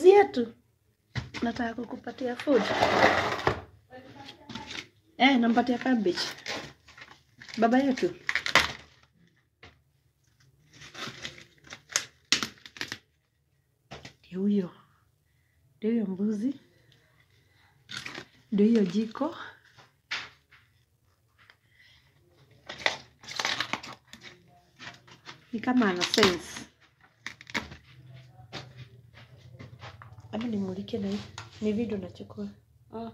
Shangazi yetu, nataka kukupatia food. Eh, nampatia cabbage. Baba yetu. Ndio huyo. Ndio huyo mbuzi. Ndio hiyo jiko. Ni kama ana sense. Ama nimulike na hii. Ni video nachukua. Ah,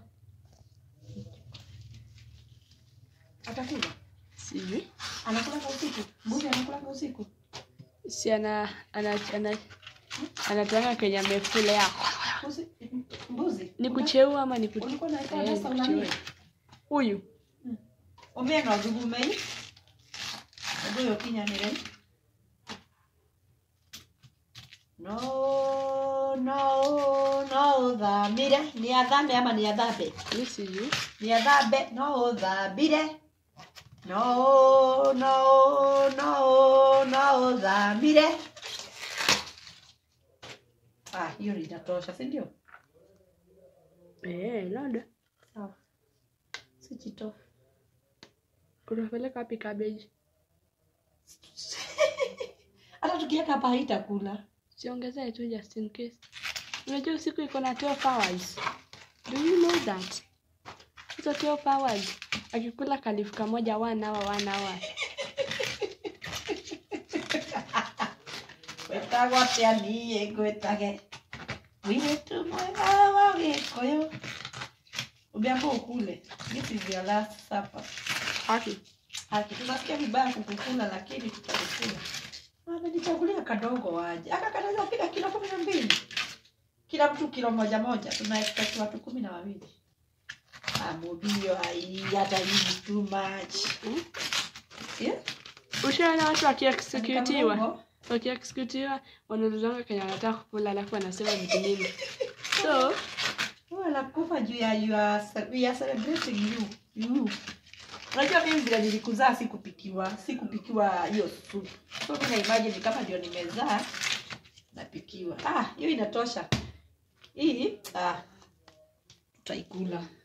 Atakula. sijui. Anakula kwa usiku. Mbuzi anakula kwa usiku. Si ana ana ana anatoanga Kenya amefulea. Mbuzi. Mbuzi. Ni kucheua ama ni kucheua? Ulikuwa na ika Eh, dasa ni unani? kucheua. Huyu Omena thugumei. Ndio kinyanire. No, no, no thamire. Ni athame ama ni athambe? mi sijui. Ni athambe, no thambire. No, no, no, no thamire. Ah, hiyo inatosha, si ndio? Eh, labda. Sawa. Si chito. Unapeleka wapi cabbage? Hata tukiweka hapa haitakula. Siongezee tu just in case. Unajua usiku iko na 12 hours. Do you know that? Hizo 12 hours. Akikula kalifu kamoja one hour, one hour. wetagwo atia niĩ ngwĩtage mũirĩtu mwega wa gĩkũyũ umeamua ukule this is your last supper Haki. haki tunasikia vibaya kukukula lakini tutakukula amenichagulia kadogo waje aka kanaweza fika kilo kumi na mbili kila mtu kilo moja moja tuna expect watu kumi na wawili amubio ai hata hii too much Hmm? yeah? Ushaona watu wakiexecutiwa? Kadogo. Wakiexecutiwa wanaulizanga Kenya wanataka kukula alafu wanasema vitu mingi. So, wanakufa juu ya you are, ce- we are celebrating you you unajua mimi vile nilikuzaa sikupikiwa sikupikiwa hiyo soup so mimi na imagine kama ndio nimezaa napikiwa ah hiyo inatosha hii ah tutaikula